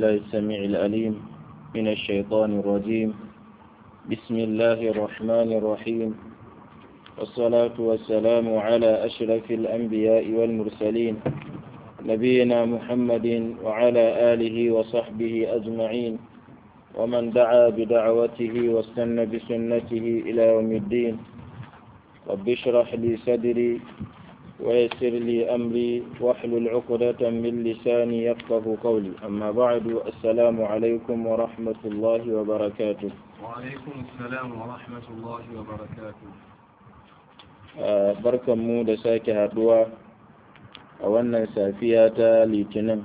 بالله السميع العليم من الشيطان الرجيم بسم الله الرحمن الرحيم والصلاة والسلام على أشرف الأنبياء والمرسلين نبينا محمد وعلى آله وصحبه أجمعين ومن دعا بدعوته واستنى بسنته إلى يوم الدين رب اشرح لي صدري ويسر لي أمري واحلل عقدة من لساني يفقه قولي أما بعد السلام عليكم ورحمة الله وبركاته وعليكم السلام ورحمة الله وبركاته barkan mu da sake haduwa a wannan safiya ta litinin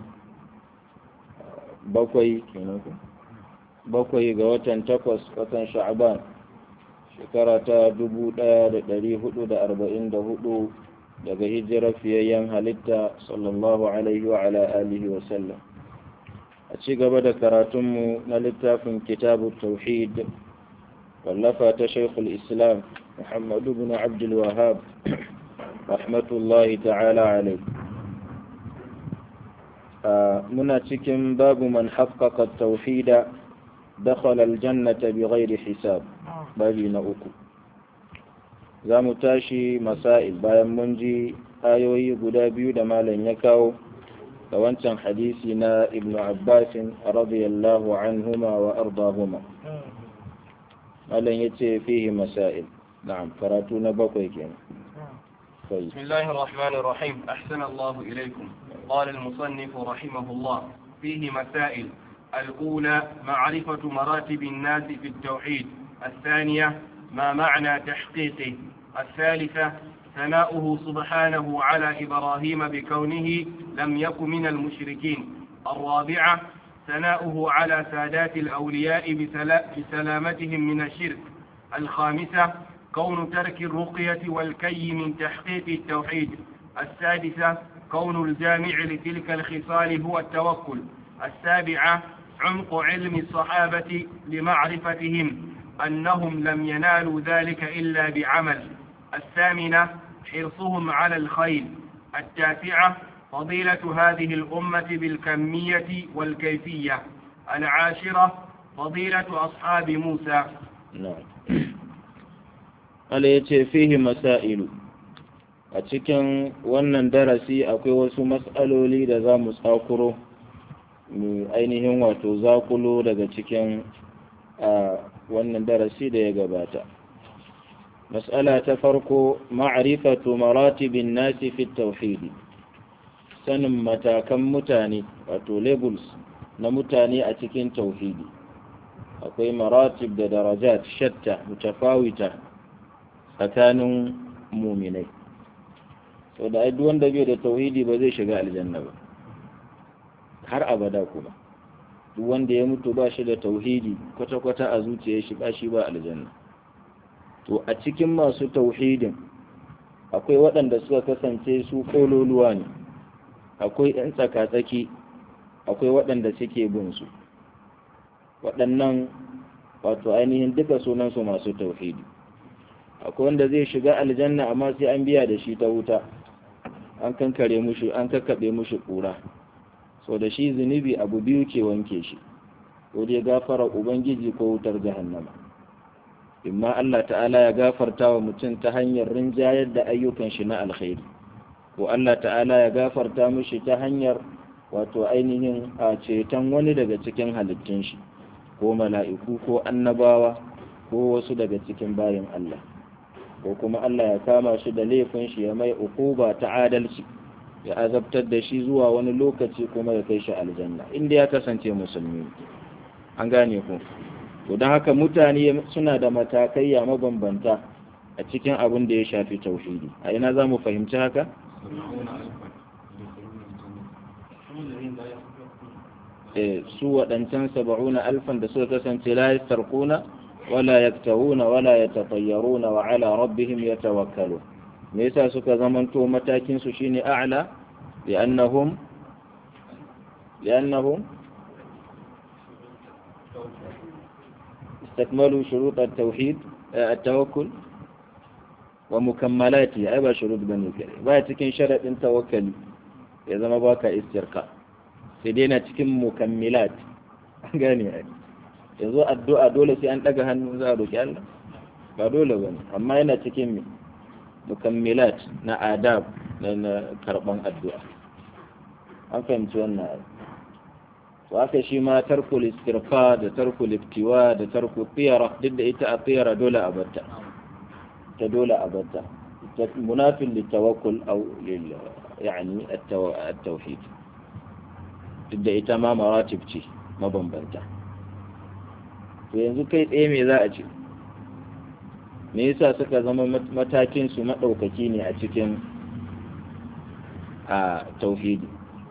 bakwai bakwai ga watan takwas watan sha'aban shekara ta dubu ɗaya da ɗari hudu da arba'in da hudu daga hijirar fiyayyen halitta sallallahu alaihi wa ala alihi wa sallam a ci gaba da karatunmu na littafin kitabu tauhid wallafa ta shaikhul islam muhammadu bin abdul wahab rahmatullahi ta'ala alaihi muna cikin babu man haqqaqa tauhida dakhala aljannata bighairi hisab babi na uku za mu tashi masail bayan mun ji ayoyi guda biyu da malam ya kawo da wancan hadisi na ibnu abbasin radiyallahu anhuma wa ardahuma malam ya ce fihi masail na'am karatu na bakwai kenan بسم الله الرحمن الرحيم أحسن الله إليكم قال المصنف رحمه الله فيه مسائل الأولى معرفة مراتب الناس في التوحيد الثانية ما معنى تحقيقه الثالثة ثناؤه سبحانه على إبراهيم بكونه لم يكن من المشركين الرابعة ثناؤه على سادات الأولياء بسلامتهم من الشرك الخامسة كون ترك الرقية والكي من تحقيق التوحيد السادسة كون الجامع لتلك الخصال هو التوكل السابعة عمق علم الصحابة لمعرفتهم أنهم لم ينالوا ذلك إلا بعمل الثامنة حرصهم على الخير التاسعة فضيلة هذه الأمة بالكمية والكيفية العاشرة فضيلة أصحاب موسى نعم Allah ya ce fihi masailu a cikin wannan darasi akwai wasu mas'aloli da za mu tsakuro mu ainihin wato zakulo daga cikin wannan darasi da ya gabata mas'ala ta farko ma'rifatu maratibin nasi fi tauhidi sanin matakan mutane wato labels na mutane a cikin tauhidi akwai maratib da darajat shatta mutafawita tsakanin muminai sau da duk wanda bai da tauhidi ba zai shiga aljanna ba har abada kuma duk wanda ya mutu ba shi da tauhidi kwata-kwata a zuciya shi ba shi ba aljanna to a cikin masu tauhidin akwai waɗanda suka kasance su kololuwa ne akwai 'yan tsaka-tsaki akwai waɗanda suke bin su waɗannan wato ainihin duka sunansu masu tauhidi akwai wanda zai shiga aljanna amma sai an biya da shi ta wuta an kankare mushi an kakkaɓe mushi ƙura so da shi zunubi abu biyu ke wanke shi ko dai gafara ubangiji ko wutar jahannama imma Allah ta'ala ya gafarta wa mutum ta hanyar rinjayar da ayyukan shi na alkhairi ko Allah ta'ala ya gafarta mushi ta hanyar wato ainihin a ceton wani daga cikin halittun shi ko mala'iku ko annabawa ko wasu daga cikin bayin Allah ko kuma Allah ya kama shi da laifin shi ya mai ukuba ta adalci ya azabtar da shi zuwa wani lokaci kuma ya kai shi aljanna inda ya kasance musulmi an gane ku to don haka mutane suna da matakai ya mabambanta a cikin abin da ya shafi tauhidi a ina za mu fahimci haka su waɗancan saba'una alfan da suka kasance la yastarquna wala yaktawuna wala yatatayyaruna wa ala rabbihim yatawakkalun me yasa suka zamanto matakin su shine a'la li'annahum li'annahum استكملوا شروط التوحيد التوكل ومكملاته أي با شروط بني كريم با cikin sharadin tawakkali ya zama baka istirka sai dai na cikin mukammilat gane ai yanzu addu'a dole sai an daga hannu za a roki Allah ba dole bane amma yana cikin me mukammilat na adab na karban addu'a an fahimci wannan ai to haka shi ma tarkul istirfa da tarkul iftiwa da tarkul tiyara duk da ita a tiyara dole a batta ta dole a batta munafin litawakkul aw lil yani at-tauhid duk da ita ma maratib ce mabambanta to yanzu kai tsaye me za a ce me yasa suka zama matakin su madaukaki ne a cikin a tauhidi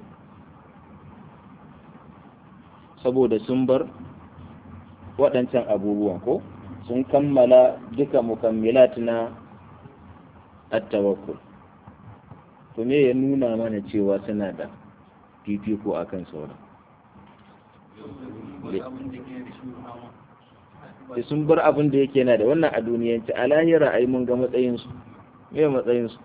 saboda sun bar waɗancan abubuwan ko sun kammala duka mukammilat na at-tawakkul to me ya nuna mana cewa suna da fifiko akan sauran da sun bar abin da yake na da wannan a duniyanci a lahira ai mun ga matsayinsu me matsayinsu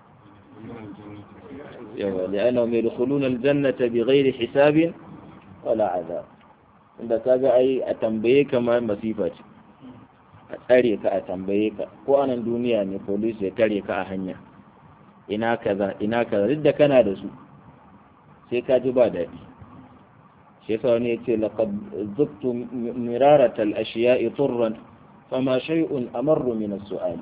yawa li'anna mai dukhuluna aljannata bighairi hisabin wala azab inda kaga ai a tambaye ka ma masifa ce a tsare ka a tambaye ka ko anan duniya ne police ya tare ka a hanya ina kaza ina kaza duk da kana da su sai ka ji ba daɗi shi yasa wani yace laqad zubtu mirarat al-ashiya'i turran fama shay'un amarru min as-su'al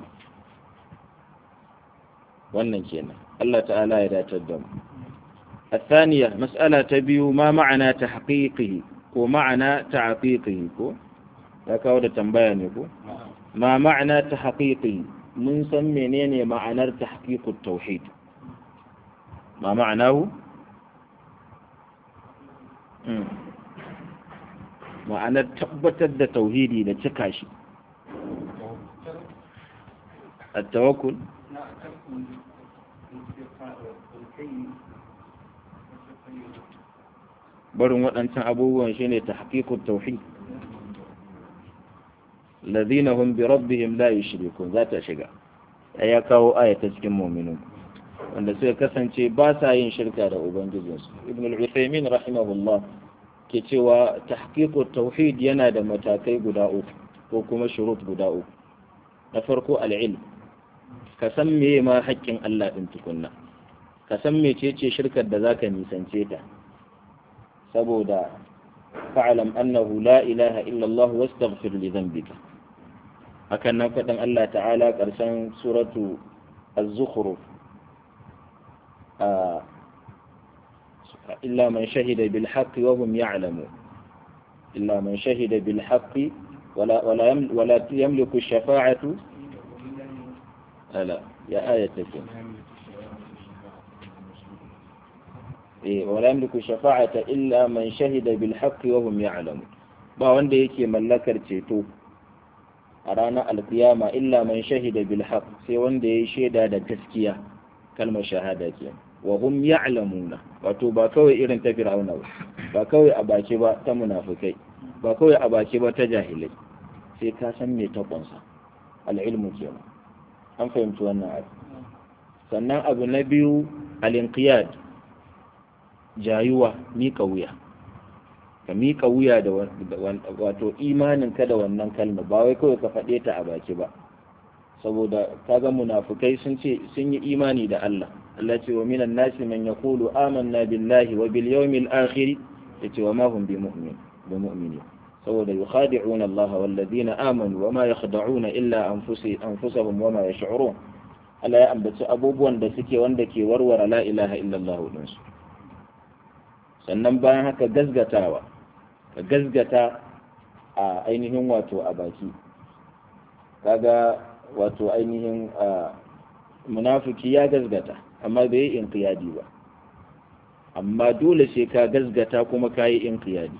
wannan kenan Allah ta'ala ya datar da mu الثانية مسألة تبيو ما معنى تحقيقه ومعنى تعقيقه كو لكاو da tambaya ne ko ما معنى تحقيقه mun san menene ma'anar tahqiqut tauhid ma ma'anahu ma'anar tabbatar da tauhidi da cika shi at-tawakkul barin waɗancan abubuwan shine tahqiqut tauhid الذين هم بربهم لا يشركون ذات shiga ya kawo aya ta cikin mu'minun wanda suka kasance ba sa yin shirka da ubangijinsu ibn al-uthaymin rahimahullah ke cewa tahqiqut tauhid yana da matakai guda uku ko kuma shurut guda uku na farko al-ilm ka san meye ma haƙƙin Allah din tukunna ka san mecece shirkar da zaka nisance ta saboda fa'alam annahu la ilaha illa Allah wastaghfir li dhanbika hakan nan faɗin Allah ta'ala ƙarshen suratu az-zukhruf illa man shahida bil haqqi wa hum ya'lamun illa man shahida bil haqqi wala wala wala yamliku ash-shafa'atu ala ya ayatakum eh wala yamliku ash-shafa'ata illa man shahida bil haqqi wa hum ya'lamun ba wanda yake mallakar ceto a ranar alkiyama illa man shahida bil haq sai wanda ya yi shaida da gaskiya kalmar shahada ke wa hum ya'lamuna wato ba kawai irin ta fir'auna ba ba kawai a baki ba ta munafikai ba kawai a baki ba ta jahilai sai ka san me ta kunsa al-ilmu kenan an fahimci wannan abu sannan abu na biyu al-inqiyad jayuwa mika wuya ka miƙa wuya da wato imaninka da wannan kalma ba wai kawai ka faɗe ta a baki ba saboda kaga munafukai sun ce sun yi imani da Allah Allah ce wa minan nasi man yaqulu amanna billahi wa bil yawmil akhir yace wa ma hum bi mu'min bi mu'mini saboda yukhadi'una Allah wal ladina amanu wa ma yakhda'una illa anfusahum wa ma yash'urun Allah ya ambaci abubuwan da suke wanda ke warware la ilaha illallah din su sannan bayan haka gazgatawa ka gazgata a ainihin wato a baki kaga wato ainihin munafiki ya gazgata amma bai yi inqiyadi ba amma dole sai ka gazgata kuma ka yi inqiyadi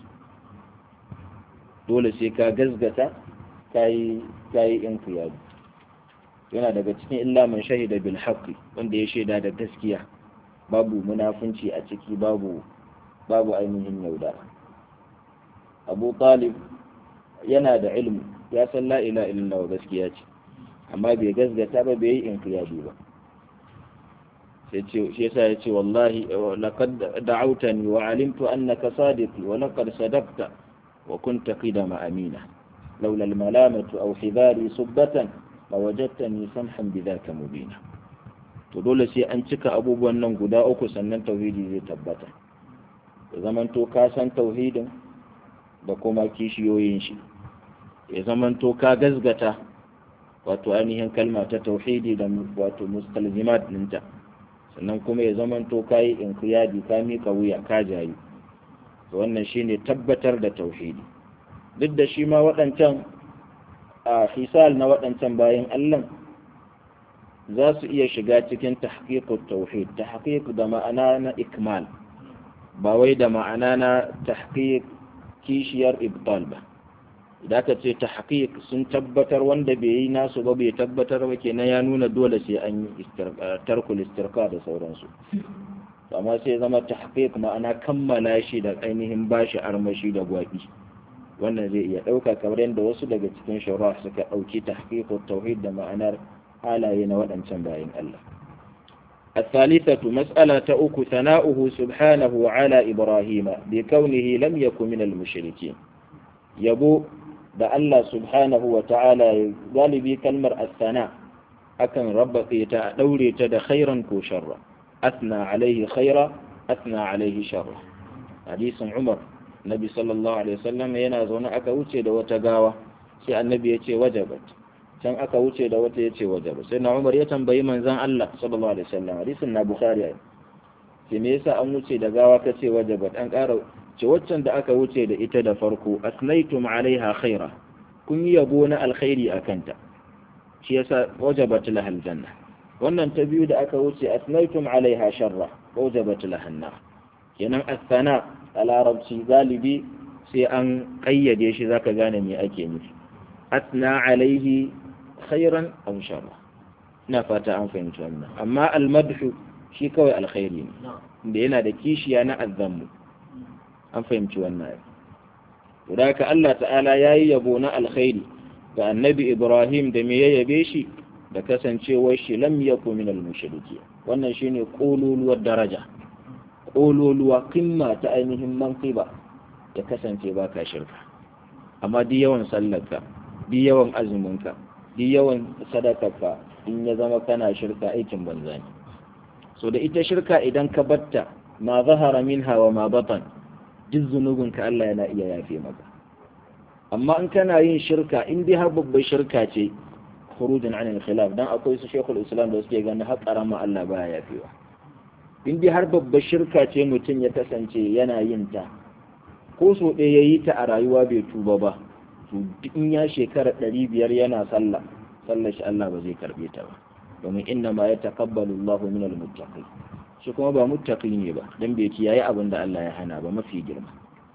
dole sai ka gazgata ka yi inqiyadi yana daga cikin illa man shahida bil haqqi wanda ya shaida da gaskiya babu munafunci a ciki babu babu ainihin yaudara abu talib yana da ilmi ya san la ila illallah gaskiya ce amma bai gasgata ba bai yi inqiyadi ba sai ce shi yasa yace wallahi laqad da'awtani wa alimtu annaka sadiqi wa laqad sadaqta wa kunta qidama amina laula al-malamatu aw hidari subbatan la wajadtani samhan bidhaka mubina to dole sai an cika abubuwan nan guda uku sannan tauhidi zai tabbata ya zamanto ka san tauhidin da kuma kishiyoyin shi ya zamanto ka gazgata wato ainihin kalma ta tauhidi da wato mustalzimat ɗinta sannan kuma ya zamanto ka yi inkiyadi ka mika wuya ka jayi wannan shine tabbatar da tauhidi duk da shi ma waɗancan a hisal na waɗancan bayan Allah za su iya shiga cikin tahqiqut tauhid tahqiq da ma'ana na ikmal ba wai da ma'ana na tahqiq kishiyar ibtal ba idan ka ce tahqiq sun tabbatar wanda bai yi nasu ba bai tabbatar ba kenan ya nuna dole sai an yi tarkul istirka da sauransu amma sai zama tahqiq ma'ana kammala shi da ainihin bashi armashi da gwabi wannan zai iya ɗauka kamar yadda wasu daga cikin shara suka ɗauki tahqiqut tauhid da ma'anar halaye na waɗancan bayan Allah الثالثة مسألة أك ثناؤه سبحانه على إبراهيم بكونه لم يكن من المشركين يبو da Allah subhanahu wa ta'ala galibi kalmar asana akan rabbaƙe ta ɗaure ta da khairan ko sharra asna alaihi khaira asna alaihi sharra hadisin Umar Nabi sallallahu alaihi wasallam yana zaune aka wuce da wata gawa sai annabi ya ce wajabat can aka wuce da wata ya ce wajabat sai na Umar ya tambayi manzon Allah sallallahu alaihi wasallam hadisin na Bukhari sai me yasa an wuce da gawa ka ce wajabat an ƙara ce waccan da aka wuce da ita da farko asnaitum alaiha khaira kun yi yabo na alkhairi a kanta shi yasa wajabat laha aljanna wannan ta biyu da aka wuce asnaitum alaiha sharra wajabat laha annar kenan asana a larabci galibi sai an kayyade shi zaka gane me ake nufi asna alaihi khairan aw sharra ina fata an fahimci wannan amma almadhu shi kawai alkhairi ne da yana da kishiya na azzamu an fahimci wannan to da haka Allah ta'ala ya yi yabo na alkhairi ga annabi Ibrahim da me ya yabe shi da kasancewar shi lam yaku min al-mushriki wannan shine kololuwar daraja kololuwa kimma ta ainihin manqiba ya kasance baka shirka amma duk yawan sallarka duk yawan azuminka duk yawan sadakarka in ya zama kana shirka aikin banza ne so da ita shirka idan ka batta ma zahara minha wa ma batan duk zunubinka Allah yana iya yafe maka amma in kana yin shirka in dai har babbar shirka ce khurujin anil khilaf dan akwai su shekul islam da suke ganin har karama Allah baya yafewa in dai har babbar shirka ce mutum ya kasance yana yin ta ko so ɗaya ya yi ta a rayuwa bai tuba ba to in ya shekara ɗari biyar yana sallah sallar shi Allah ba zai karɓe ta ba domin inna ma ya taqabbalu Allahu min al-muttaqin shi kuma ba muttaqi ne ba dan bai kiyaye abin da Allah ya hana ba mafi girma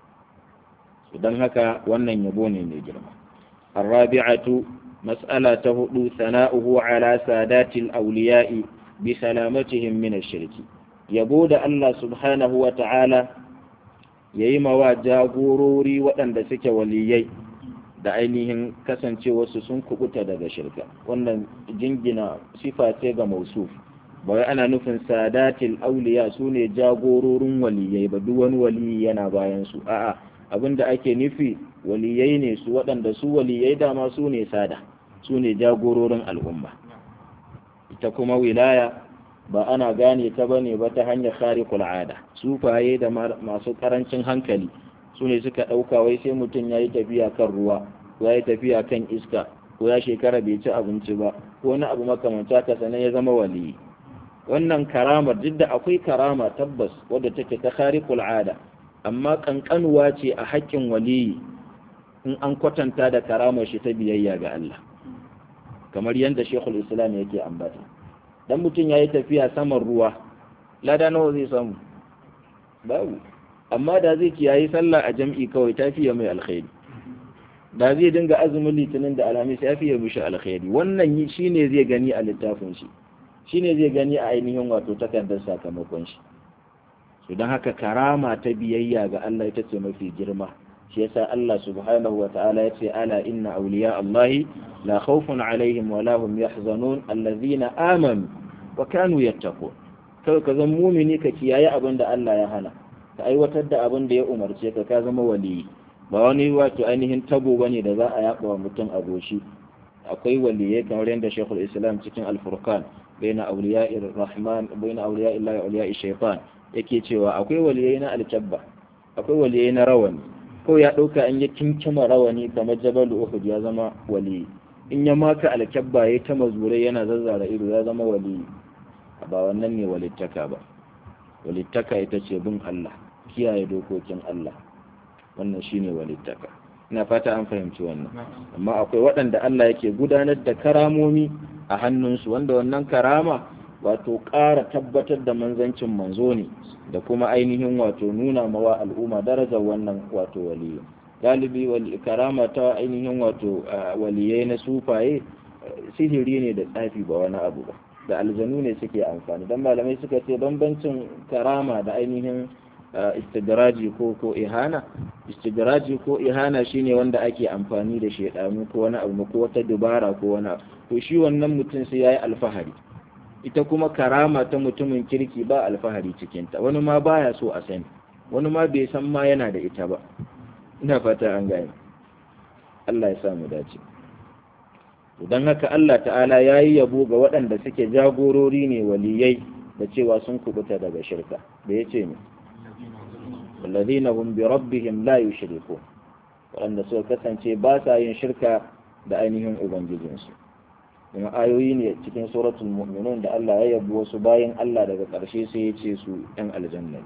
don haka wannan yabo ne mai girma الرابعة مسألة هدو ثناؤه على سادات الأولياء بسلامتهم من الشرك يبود الله سبحانه وتعالى ييما وجاغوروري وأن دسك وليي da ainihin kasance wasu sun kubuta daga shirka wannan jingina sifa ce ga mausuf ba wai ana nufin sadatil auliya su ne jagororin waliyai ba duk wani waliyi yana bayan su a'a abinda ake nufi waliyai ne su waɗanda su waliyai dama su ne sada su ne jagororin al'umma ita kuma wilaya ba ana gane ta bane ba ta hanyar khariqul ada sufaye da masu karancin hankali su ne suka ɗauka wai sai mutum ya yi tafiya kan ruwa ko ya yi tafiya kan iska ko ya shekara bai ci abinci ba ko wani abu makamanta ka sanan ya zama waliyi wannan karama duk da akwai karama tabbas wadda take ta khariqul ada amma kankanuwa ce a haƙƙin waliyi in an kwatanta da karamar shi ta biyayya ga Allah kamar yadda Sheikhul Islam yake ambata dan mutum yayi tafiya saman ruwa lada nawa zai samu babu amma da zai kiyayi sallah a jam'i kawai ta fiye mai alkhairi da zai dinga azumin litinin da alhamis ya fiye mishi alkhairi wannan shine zai gani a littafin shi shine zai gani a ainihin wato takardar sakamakon shi to don haka karama ta biyayya ga Allah ita ce mafi girma shi yasa Allah subhanahu wa ta'ala ya ce ala inna awliya Allah la khawfun alaihim wa la hum yahzanun allazina amanu wa kanu yattaqun kai ka zama mumini ka kiyaye abin da Allah ya hana ka aiwatar da abin da ya umarce ka ka zama waliyi ba wani wato ainihin tabo bane da za a yaba wa mutum a goshi akwai waliyai kamar yadda Sheikhul Islam cikin Al-Furqan baina awliya'ir rahman baina awliya'illahi wa awliya'i shaytan yake cewa akwai waliyai na alkabba akwai waliyai na rawani ko ya dauka an ya kinkima rawani kamar Jabal Uhud ya zama wali in ya maka alkabba yayi ta mazurai yana zazzara ido ya zama wali ba wannan ne walittaka ba walittaka ita ce bin Allah kiyaye dokokin Allah wannan shine walittaka ina fata an fahimci wannan amma akwai waɗanda Allah yake gudanar da karamomi a hannunsu wanda wannan karama wato ƙara tabbatar da manzancin manzo ne da kuma ainihin wato nuna mawa al'umma darajar wannan wato waliyu galibi karama ta ainihin wato waliyai na sufaye sihiri ne da tsafi ba wani abu ba da aljanu ne suke amfani don malamai suka ce bambancin karama da ainihin istidraji ko ko ihana istidraji ko ihana shine wanda ake amfani da shedanu ko wani abu ko wata dubara ko wani abu to shi wannan mutum sai yayi alfahari ita kuma karama ta mutumin kirki ba alfahari cikin ta wani ma baya so a sani wani ma bai san ma yana da ita ba ina fata an gane Allah ya sa mu dace don haka Allah ta'ala ya yi yabo ga waɗanda suke jagorori ne waliyai da cewa sun kubuta daga shirka da ya ce ne والذين هم بربهم لا يشركون waɗanda suka kasance ba sa yin shirka da ainihin ubangijinsu kuma ayoyi ne cikin suratul mu'minun da Allah ya yabi wasu bayan Allah daga ƙarshe sai ya ce su ɗan aljanna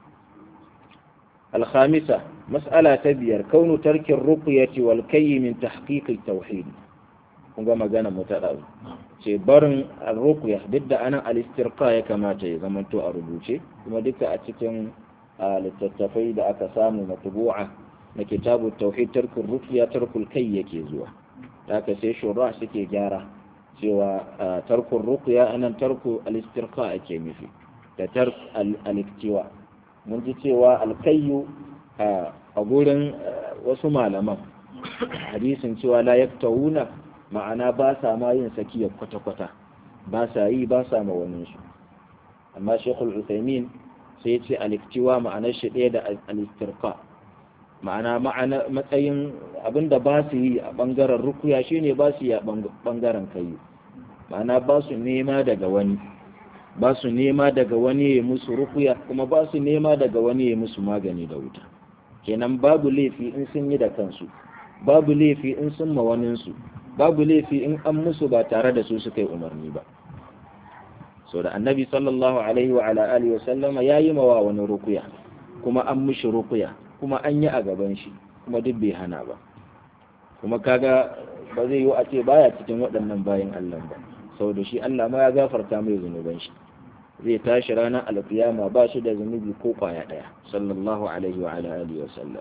alhamisa mas'ala ta biyar kaunu tarkin ruqyati wal kayyi min tahqiq tauhid kun ga magana mu ta ɗazu ce barin ruqya duk da anan al-istirqa ya kamata ya zamanto a rubuce kuma duka a cikin a littattafai da aka samu matubu'a na kitabu tauhid tarkul ruqya tarkul kai yake zuwa haka sai shura suke gyara cewa tarkul ruqya anan tarku al-istirqa ake nufi da tark al-iktiwa mun ji cewa al-kayyu a gurin wasu malaman hadisin cewa la yaktawuna ma'ana ba sa ma yin sakiyar kwata-kwata ba sa yi ba sa ma wani su amma shekul uthaymin sai ya ce aliktiwa ma'anar shi ɗaya da alistirka ma'ana matsayin abinda ba su yi a ɓangaren rukuya shine ba su yi a ɓangaren kayu ma'ana ba su nema daga wani ba su nema daga wani ya musu rukuya kuma ba su nema daga wani ya musu magani da wuta kenan babu laifi in sun yi da kansu babu laifi in sun ma waninsu babu laifi in an musu ba tare da su suka yi umarni ba so da annabi sallallahu alaihi wa ala alihi wa sallama yayi mawa wani rukuya kuma an mishi rukuya kuma an yi a gaban shi kuma duk bai hana ba kuma kaga ba zai yi a ce baya cikin waɗannan bayan Allah ba saboda shi Allah ma ya gafarta mai zunuban shi zai tashi ranar alkiyama ba shi da zunubi ko kwaya ɗaya sallallahu alaihi wa ala alihi wa sallam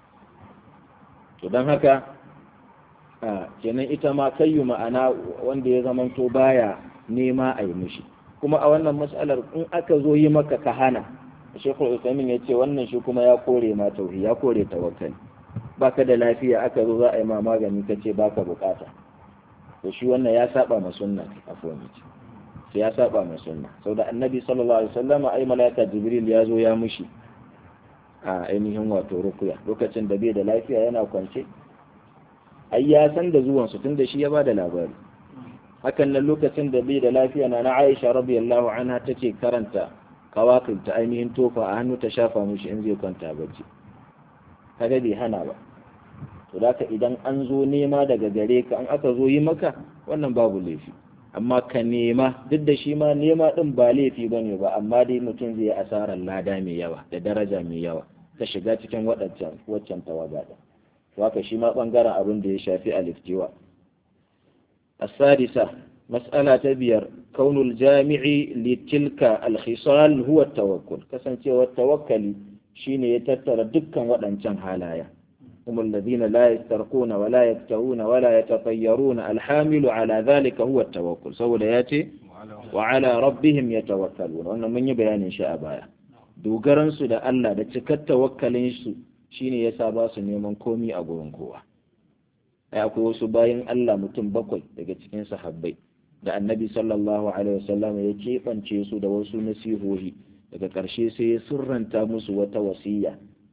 to don haka a kenan ita ma kayyu ma'ana wanda ya zamanto baya nema a yi mishi kuma a wannan matsalar in aka zo yi maka ka hana shekul usamin ya ce wannan shi kuma ya kore ma tauhi ya kore tawakkali baka da lafiya aka zo za a yi ma magani ka ce baka bukata to shi wannan ya saba ma sunna afwan sai ya saba ma sunna saboda annabi sallallahu alaihi wasallam ai malaika jibril ya zo ya mushi a ainihin wato rukuya lokacin da bai da lafiya yana kwance ai ya san da zuwan su tunda shi ya bada labari hakan nan lokacin da bai da lafiya na na Aisha radiyallahu anha tace karanta kawakin ta ainihin tofa a hannu ta shafa mishi in zai kwanta bacci kaga bai hana ba to da idan an zo nema daga gare ka an aka zo yi maka wannan babu laifi amma ka nema duk da shi ma nema din ba laifi bane ba amma dai mutum zai asarar lada mai yawa da daraja mai yawa ta shiga cikin waɗancan waccan tawaga din to haka shi ma bangaren abin da ya shafi aliftiwa السادسة مسألة تبير كون الجامع لتلك الخصال هو التوكل كسنتي والتوكل شين يتتر دكا ودنشان حالايا هم الذين لا يسترقون ولا يكتوون ولا يتطيرون الحامل على ذلك هو التوكل سوى ياتي وعلى ربهم يتوكلون وانا من يبيان إن شاء بايا دوغران سو da Allah da cikar tawakkalin su shine yasa ba su neman komi a gurin kowa ai akwai wasu bayan Allah mutum bakwai daga cikin sahabbai da annabi sallallahu alaihi wasallam ya keɓance su da wasu nasihohi daga ƙarshe sai ya surranta musu wata wasiya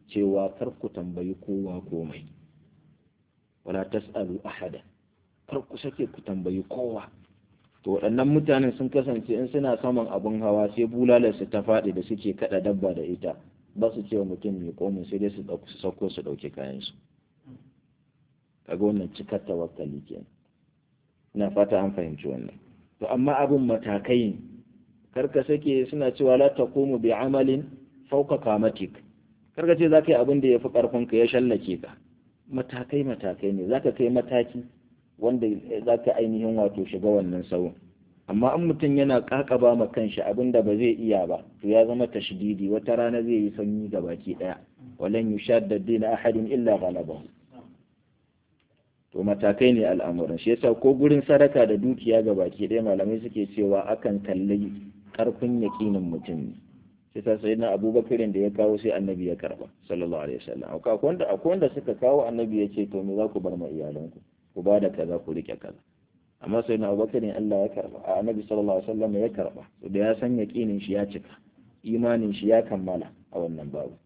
cewa kar ku tambayi kowa komai wala tas'alu ahada kar ku sake ku tambayi kowa to waɗannan mutanen sun kasance in suna saman abin hawa sai bulalarsu ta faɗi da suke kaɗa dabba da ita ba su ce wa mutum mai komin sai dai su sauko su ɗauki kayansu kaga wannan cikar tawakkali kenan ina fata an fahimci wannan to amma abin matakai ne karka sake suna cewa la taqumu bi amalin fawqa kamatik karka ce zaka yi abin da yafi karfin ka ya shallake ka matakai matakai ne zaka kai mataki wanda zaka ainihin wato shiga wannan sawun amma in mutum yana kakaba ma kanshi abin da ba zai iya ba to ya zama tashdidi wata rana zai yi sanyi ga baki daya walan yushadda din ahadin illa ghalabahu to matakai ne al'amuran shi yasa ko gurin sadaka da dukiya ga baki ɗaya malamai suke cewa akan kalli karfin yaƙinin mutum ne shi yasa sai na abubakarin da ya kawo sai annabi ya karba sallallahu alaihi wasallam akwai wanda akwai wanda suka kawo annabi ya ce to me za ku bar ma iyalanku ku ba da kaza ku rike kaza amma sai na abubakarin Allah ya karba a annabi sallallahu alaihi wasallam ya karba to da ya san yaƙinin shi ya cika imanin shi ya kammala a wannan babu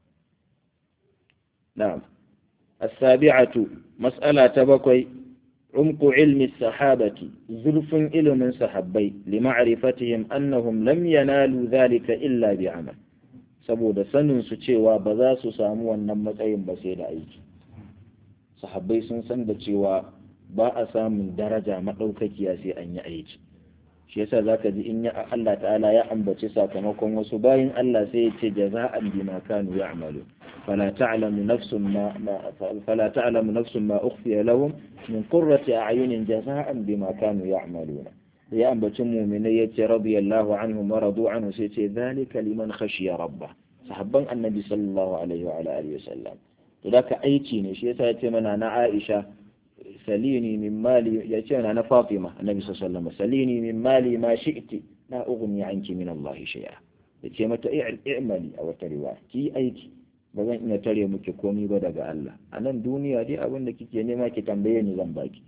na'am السابعة مسألة بكوي عمق علم الصحابة زلف علم صحابي لمعرفتهم أنهم لم ينالوا ذلك إلا بعمل saboda sanin su cewa ba za su samu wannan matsayin ba sai da aiki sahabbai sun san da cewa ba a samun daraja maɗaukakiya sai an yi aiki shi yasa zaka ji in ya Allah ta'ala ya ambaci sakamakon wasu bayin Allah sai ya ce jaza'an bima kanu ya'malu فلا تعلم نفس ما, ما فلا تعلم نفس ما أخفي لهم من قرة أعين جزاء بما كانوا يعملون يا أم من يتي رضي الله عنهم ورضوا عنه سيتي ذلك لمن خشي ربه صحبا النبي صلى الله عليه وعلى آله وسلم ذاك أيتي نشي سيتي من أنا عائشة سليني من مالي يتي أنا فاطمة النبي صلى الله عليه وسلم سليني من مالي ما شئت لا أغني عنك من الله شيئا يتي متى اعملي أو تروا كي أيتي ba zan iya tare muke komi ba daga Allah a nan duniya dai abin da kike nema ki tambaye ni zan baki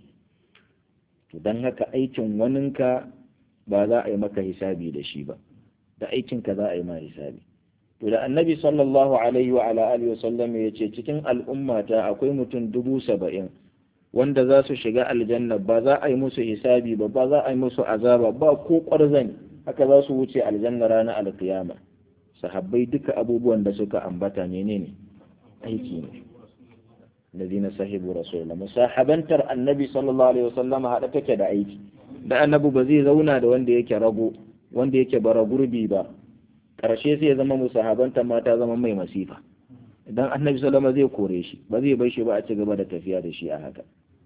to dan haka aikin waninka ba za a yi maka hisabi da shi ba da aikinka za a yi ma hisabi to da annabi sallallahu alaihi wa ala alihi wasallam ya ce cikin al'ummata akwai mutum dubu saba'in wanda za su shiga aljanna ba za a yi musu hisabi ba ba za a yi musu azaba ba ko ƙwarzani haka za su wuce aljanna ranar alkiyama sahabbai duka abubuwan da suka ambata menene aiki ne ladina sahibu rasulullah musahabantar annabi sallallahu alaihi wasallam hada take da aiki da annabi ba zai zauna da wanda yake rago wanda yake bara gurbi ba karshe sai ya zama musahabantar mata zama mai masifa idan annabi sallallahu zai kore shi ba zai bar shi ba a ci gaba da tafiya da shi a haka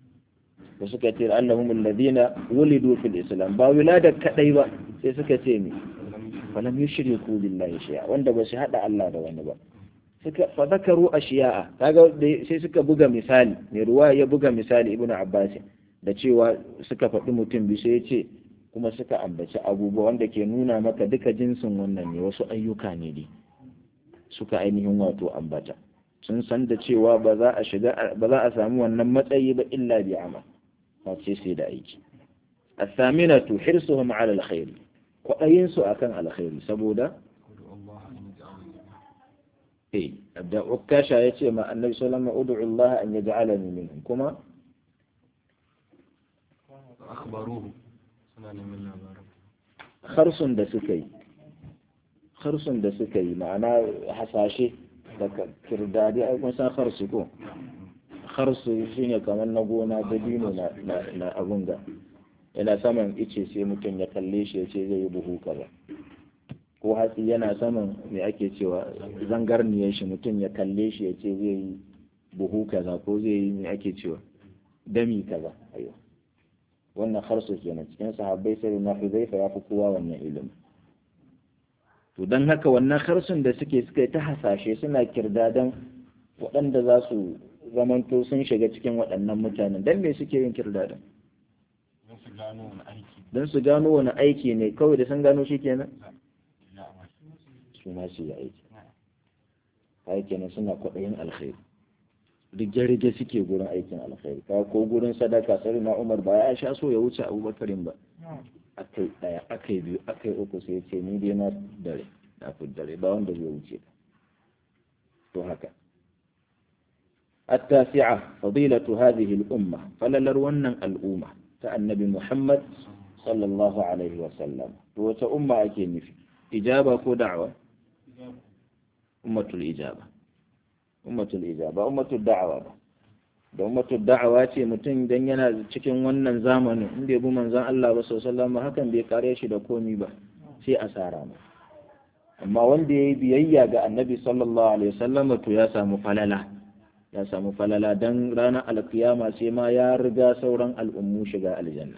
da suka ce annahum alladhina wulidu fil islam ba wilada kadai ba sai suka ce me falam yushriku billahi shay'a wanda ba su hada Allah da wani ba suka fa zakaru ashiya'a kaga sai suka buga misali mai ruwa ya buga misali ibnu abbas da cewa suka faɗi mutum bi sai ya ce kuma suka ambaci abubuwa wanda ke nuna maka duka jinsin wannan ne wasu ayyuka ne dai suka ainihin wato ambata sun san da cewa ba za a shiga ba za a samu wannan matsayi ba illa bi amal face sai da aiki الثامنة حرصهم على الخير kwaɗayinsu a kan alkhairi saboda eh da ukasha ya ce ma annabi sallama ud'u Allah an yaj'alani minhum kuma akhbaruhu suna neman labarin kharsun da suka yi kharsun da suka yi ma'ana hasashe da kirdadi ai kun san kharsu ko kharsu shine kamar na gona da dino na na abun ga yana saman ice sai mutum ya kalle shi ya ce zai yi buhu kaza ko hatsi yana saman me ake cewa zangarniyar shi mutum ya kalle shi ya ce zai yi buhu kaza ko zai yi me ake cewa dami kaza ayo wannan harsu kenan cikin sahabbai sai na huzaifa ya fi kowa wannan ilimi to don haka wannan harsun da suke suka ta hasashe suna kirdadan waɗanda za su zamanto sun shiga cikin waɗannan mutanen don me suke yin kirdadan don su gano wani aiki don su gano wani aiki ne kawai da sun gano shi kenan su ma su yi aiki aiki ne suna kwaɗayin alkhairi duk jarige suke gurin aikin alkhairi ka ko gurin sadaka sai na umar ba ya sha so ya wuce abubakarin ba akai daya akai biyu akai uku sai ce ni dai na dare na fi dare ba wanda zai wuce to haka التاسعة فضيلة هذه الأمة فللرون الأمة النبي محمد صلى الله عليه وسلم وتأمة أكين في إجابة كو دعوة أمة الإجابة أمة الإجابة أمة الدعوة da ummatu da'awa ce mutum idan yana cikin wannan zamanin in bai bi manzon Allah ba sallallahu alaihi hakan bai kare shi da komi ba sai asara ma amma wanda yayi biyayya ga annabi sallallahu alaihi wasallam to ya samu falala ya samu falala dan ranar alkiyama sai ma ya riga sauran al'ummu shiga aljanna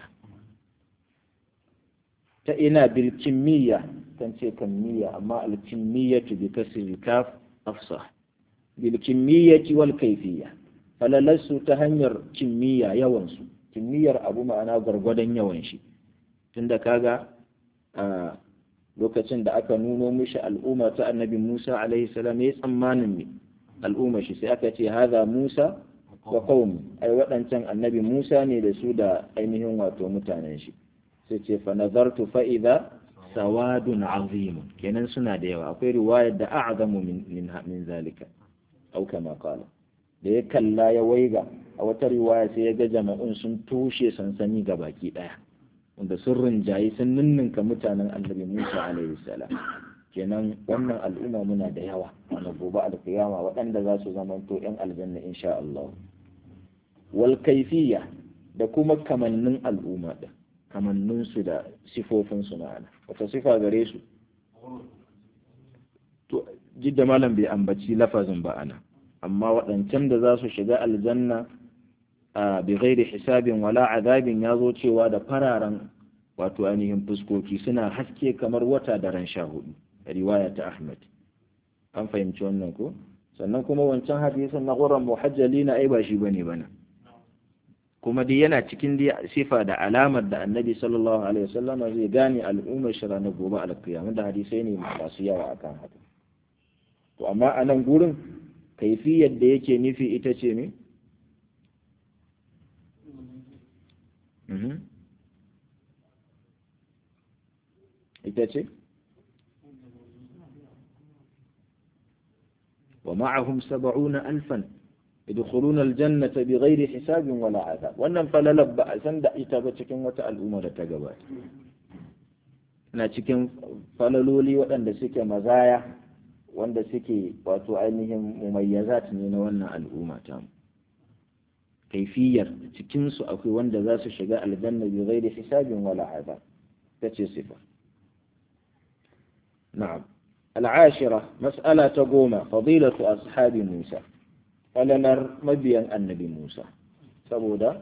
ta ina bil kimiyya kan ce kamiyya amma al kimiyyatu bi kasri kaf afsah bil kimiyyati wal kayfiyya falalarsu ta hanyar kimiyya yawansu kimiyyar abu ma'ana gwargwadon yawan shi tunda kaga a lokacin da aka nuno mishi al'umma ta annabi Musa alaihi salam ya tsammanin me al'umma shi sai aka ce haza Musa wa qaumi ai waɗancan annabi Musa ne da su da ainihin wato mutanen shi sai ce fa nazartu fa idza sawadun azim kenan suna da yawa akwai riwayar da a'zamu min min zalika au kama qala da ya kalla ya waiga a wata riwaya sai ya ga jama'un sun tushe sansani ga baki daya wanda sun rinjayi sun ninninka mutanen annabi Musa alaihi salam kenan wannan al'umma muna da yawa a gobe alkiyama waɗanda za su zamanto yan aljanna insha Allah wal kaifiyya da kuma kamannin al'umma din kamannin su da sifofin su ma'ana wata sifa gare su to jidda malam bai ambaci lafazin ba ana amma waɗancan da za su shiga aljanna a bighairi hisabin wala azabin ya zo cewa da fararen wato ainihin fuskoki suna haske kamar wata da ran sha hudu riwaya ta ahmad an fahimci wannan ko sannan kuma wancan hadisin na ƙuran muhajjali na ai ba shi bane bana kuma dai yana cikin dai sifa da alamar da annabi sallallahu alaihi wasallama zai gane al'ummar shi ranar gobe alkiyama da hadisai ne masu yawa akan haka to amma a nan gurin kaifiyar da yake nufi ita ce ne? ita ce? wa ma'ahum saba'una alfan idkhuluna aljannata bighairi hisabin wala azab wannan falalar ba a san da ita ba cikin wata al'umma da ta gabata na cikin falaloli waɗanda suke mazaya wanda suke wato ainihin mumayyazat ne na wannan al'umma ta kaifiyar cikinsu akwai wanda za su shiga aljanna bi ghairi hisabin wala azab ta ce sifa na'am al'ashira mas'ala ta goma fadilatu ashabi musa falalar mabiyan annabi musa saboda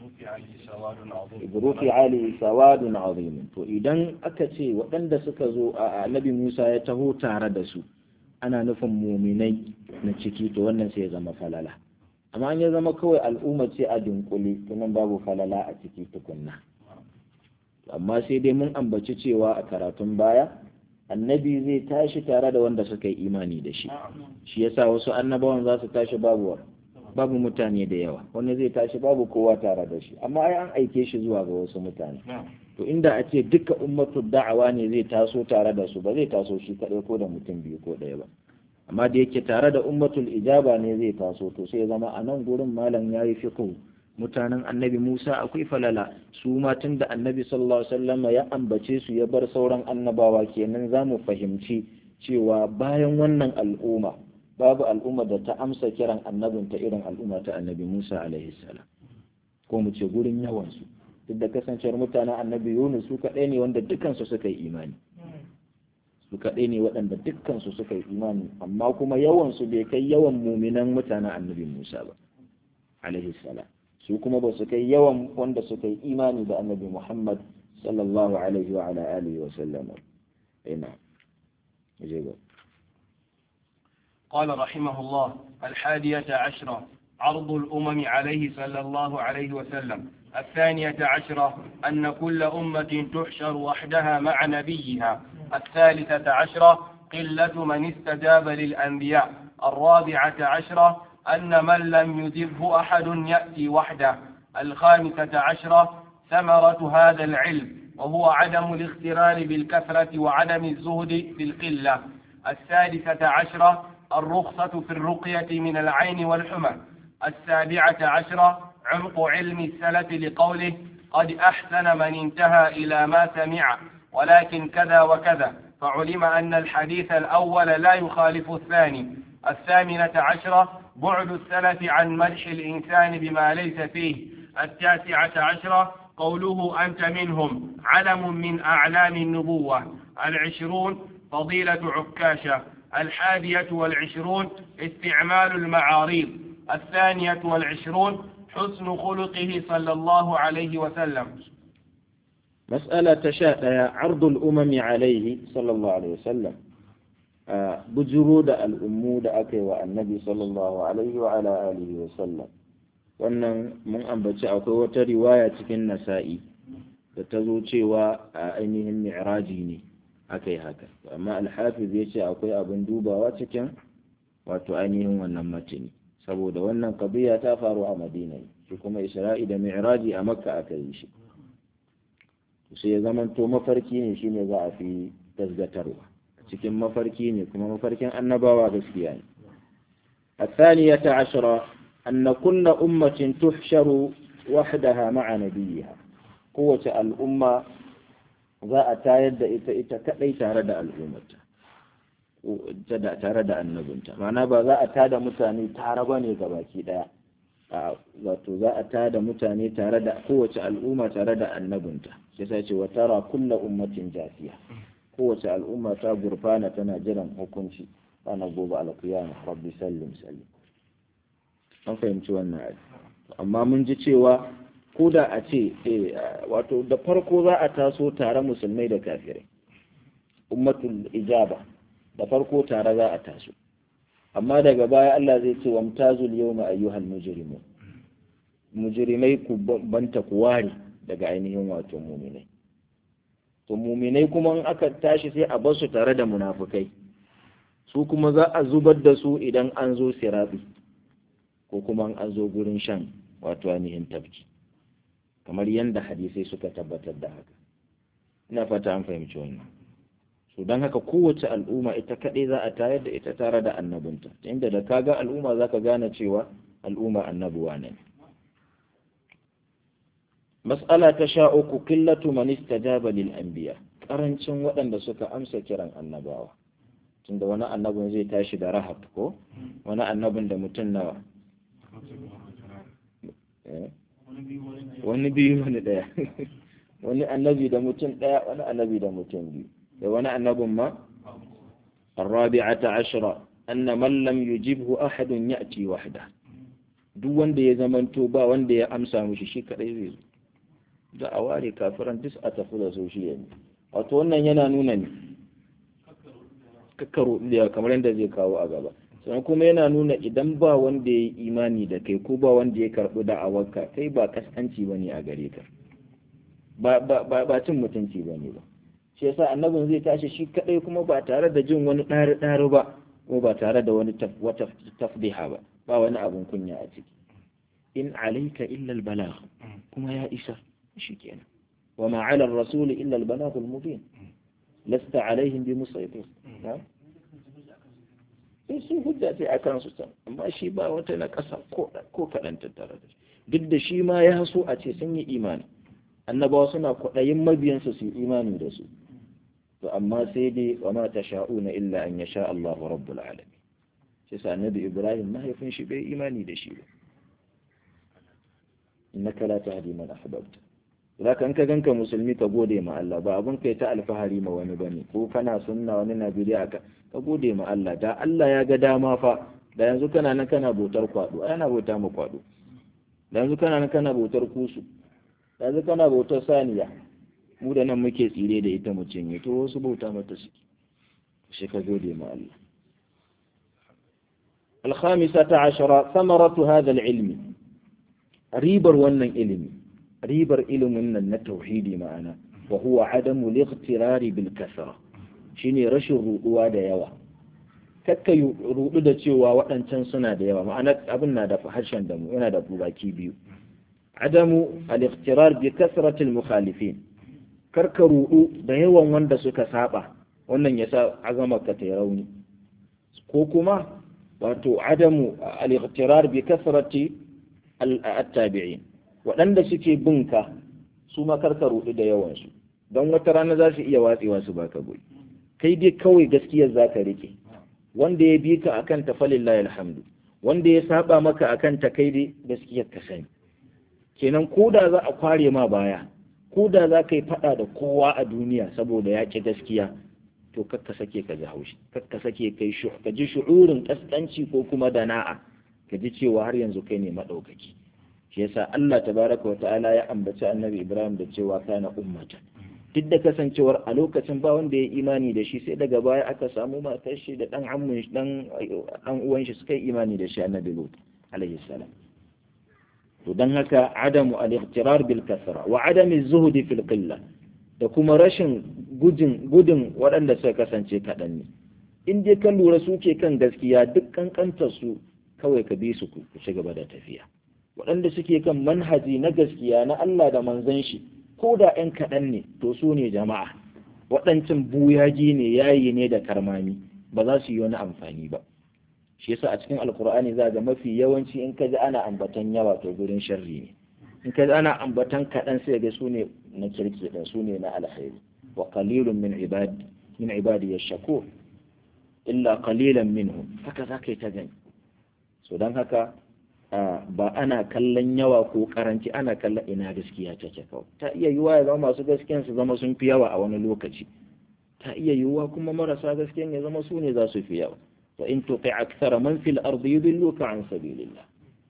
ibruki ali sawadun azim to idan aka ce waɗanda suka zo a annabi musa ya taho tare da su ana nufin muminai na ciki to wannan sai ya zama falala amma an ya zama kawai al'umma ce a dunkule to nan babu falala a ciki tukunna amma sai dai mun ambaci cewa a karatun baya annabi zai tashi tare da wanda suka yi imani da shi shi yasa wasu annabawan za su tashi babu babu mutane da yawa wani zai tashi babu kowa tare da shi amma ai an aike shi zuwa ga wasu mutane to inda a ce duka ummatu da'awa ne zai taso tare da su ba zai taso shi kaɗai ko da mutum biyu ko ɗaya ba amma da yake tare da ummatul ijaba ne zai taso to sai zama a nan gurin malam ya yi fiqh mutanen annabi Musa akwai falala su ma tun da annabi sallallahu alaihi wasallam ya ambace su ya bar sauran annabawa kenan za mu fahimci cewa bayan wannan al'umma babu al'umma da ta amsa kiran annabinta irin al'umma ta annabi Musa alaihi salam ko mu ce gurin yawansu duk da kasancewar mutanen annabi Yunus su kaɗai ne wanda dukkansu suka yi imani su kaɗai ne waɗanda dukkansu suka yi imani amma kuma yawansu bai kai yawan muminan mutanen annabi Musa ba alaihi salam su kuma ba su kai yawan wanda suka yi imani da annabi Muhammad sallallahu alaihi wa ala alihi wa sallam ina je قال رحمه الله الحادية عشرة عرض الأمم عليه صلى الله عليه وسلم الثانية عشرة أن كل أمة تحشر وحدها مع نبيها الثالثة عشرة قلة من استجاب للأنبياء الرابعة عشرة أن من لم يجبه أحد يأتي وحده الخامسة عشرة ثمرة هذا العلم وهو عدم الاغترار بالكثرة وعدم الزهد في القلة السادسة عشرة الرخصة في الرقية من العين والحمى السابعة عشرة عمق علم السلف لقوله قد أحسن من انتهى إلى ما سمع ولكن كذا وكذا فعلم أن الحديث الأول لا يخالف الثاني الثامنة عشرة بعد السلف عن مدح الإنسان بما ليس فيه التاسعة عشرة قوله أنت منهم علم من أعلام النبوة العشرون فضيلة عكاشة الحادية والعشرون استعمال المعاريض الثانية والعشرون حسن خلقه صلى الله عليه وسلم مسألة تشاء عرض الأمم عليه صلى الله عليه وسلم بجرود الأمود أكي والنبي صلى الله عليه وعلى آله وسلم wannan mun ambaci akwai wata riwaya cikin nasa'i da ta zo cewa a ainihin mi'raji ne aka yi haka amma alhafiz ya ce akwai abin dubawa cikin wato ainihin wannan matini saboda wannan kabiya ta faru a madina shi kuma isra'i da mi'raji a makka aka yi shi sai ya zamanto mafarki ne shine za a fi gasgatarwa cikin mafarki ne kuma mafarkin annabawa gaskiya ne الثانية عشرة أن كل أمة تحشر وحدها مع نبيها قوة الأمة za a tayar da ita ita kadai tare da al'ummarta tare da annabinta ma'ana ba za a tada mutane tare ba ne ga baki daya wato za a tada mutane tare da kowace al'umma tare da annabinta sai sai ce wa tara kulla ummatin jafiya kowace al'umma ta gurfana tana jiran hukunci ranar gobe alkiyama rabbi sallim sallim an fahimci wannan ayi amma mun ji cewa ko da a ce wato da farko za a taso tare musulmai da kafirai ummatul ijaba da farko tare za a taso amma daga baya Allah zai ce wamtazul yawma ayyuhal mujrimun mujrimai ku banta ku ware daga ainihin wato muminai to muminai kuma in aka tashi sai a bar su tare da munafukai su kuma za a zubar da su idan an zo sirabi ko kuma an zo gurin shan wato ainihin tafki kamar yadda hadisai suka tabbatar da haka ina fata an fahimci wannan so don haka kowace al'umma ita kaɗai za a tayar da ita tare da annabinta inda da ka ga al'umma za ka gane cewa al'umma annabuwa ne mas'ala ta sha uku killatu man istajaba lil anbiya karancin waɗanda suka amsa kiran annabawa tunda wani annabin zai tashi da rahab ko wani annabin da mutum nawa wani biyu wani ɗaya wani annabi da mutum ɗaya wani annabi da mutum biyu da wani annabin ma الرابعة عشرة أن من لم يجبه أحد يأتي وحده duk wanda ya zamanto ba wanda ya amsa mishi shi kadai zai zo da a ware kafiran duk a tafi da su shi yanzu wato wannan yana nuna ne kakkaro da kamar yadda zai kawo a gaba sannan kuma yana nuna idan ba wanda ya yi imani da kai ko ba wanda ya karɓi da'awarka kai ba kaskanci ba ne a gare ka ba cin mutunci ba ne ba shi yasa annabin zai tashi shi kadai kuma ba tare da jin wani ɗari ɗari ba ko ba tare da wani wata tafdiha ba ba wani abun kunya a ciki in alaika illa albalagh kuma ya isa shikenan wa ma ala ar-rasul illa al-balagh al-mubin lasta alaihim bi musaytir sai sun hujja sai a kansu can amma shi ba wata na ƙasa ko kaɗan tattara da duk da shi ma ya so a ce sun yi imani annabawa suna kwaɗayin mabiyansu su yi imani da su to amma sai dai wa ma ta sha'una illa an ya sha Allah rabbul alamin shi sa annabi Ibrahim mahaifin shi bai imani da shi ba innaka la tahdi man ahbabta zaka in ka ganka musulmi ka gode ma Allah ba abun kai ta alfahari ma wani bane ko kana sunna wani na bidiya ka ka gode ma Allah da Allah ya ga dama fa da yanzu kana nan kana bautar kwado ana bauta ma kwado da yanzu kana nan kana bautar kusu da yanzu kana bautar saniya mu da nan muke tsire da ita mu cinye to wasu bauta mata suke shi ka gode ma Allah الخامسة عشرة ثمرة هذا العلم ريبر ونن علمي ribar ilimin nan na tauhidi ma'ana wa huwa adamu liqtirari bil kasra shine rashin ruduwa da yawa kakka rudu da cewa waɗancan suna da yawa ma'ana abin na da harshen da mu yana da baki biyu adamu al-iqtirar bi kasratil mukhalifin karka rudu da yawan wanda suka saba wannan yasa azama ka ta rauni ko kuma wato adamu al-iqtirar bi kasrati al-tabi'in waɗanda suke bin ka su ma karka ruɗu da yawan su don wata rana za su iya watsewa su baka goyi kai dai kawai gaskiyar za ka rike wanda ya bi ka akan ta falillahi alhamdu wanda ya saba maka akan ta kai dai gaskiyar ka sani kenan ko da za a kware ma baya ko da za ka yi faɗa da kowa a duniya saboda ya ƙi gaskiya to kakka sake ka ji haushi kakka sake kai shu ka ji shu'urin kaskanci ko kuma dana'a ka ji cewa har yanzu kai ne madaukaki shi yasa Allah tabaraka wa ta'ala ya ambaci annabi Ibrahim da cewa kana ummata duk da kasancewar a lokacin ba wanda ya imani da shi sai daga baya aka samu matar shi da dan ammun dan dan uwan shi suka yi imani da shi annabi Lut alaihi salam to dan haka adamu al-ightirar bil kasra wa adami zuhdi fil qillah da kuma rashin gudun gudun waɗanda suka kasance kaɗan ne in dai ka lura su ke kan gaskiya duk kankantar su kawai ka bi su ku ci gaba da tafiya waɗanda suke kan manhaji na gaskiya na Allah da manzon shi ko da ƴan kaɗan ne to su ne jama'a waɗancan buyaji ne yayi ne da karmami ba za su yi wani amfani ba shi yasa a cikin alkur'ani za ga mafi yawanci in ka ji ana ambatan yawa to gurin sharri ne in ka ji ana ambatan kaɗan sai ga su ne na kirki ɗin su ne na alkhairi wa qalilun min ibadi min ibadi yashkur illa qalilan minhum haka za ka yi ta gani so don haka ba ana kallon yawa ko karanci ana kallon ina gaskiya take kawai ta iya yiwuwa ya zama masu gaskiyan su zama sun fi yawa a wani lokaci ta iya yiwuwa kuma marasa gaskiyan ya zama su ne za su fi yawa wa in tuqi akthara man fil ardi yudilluka an sabilillah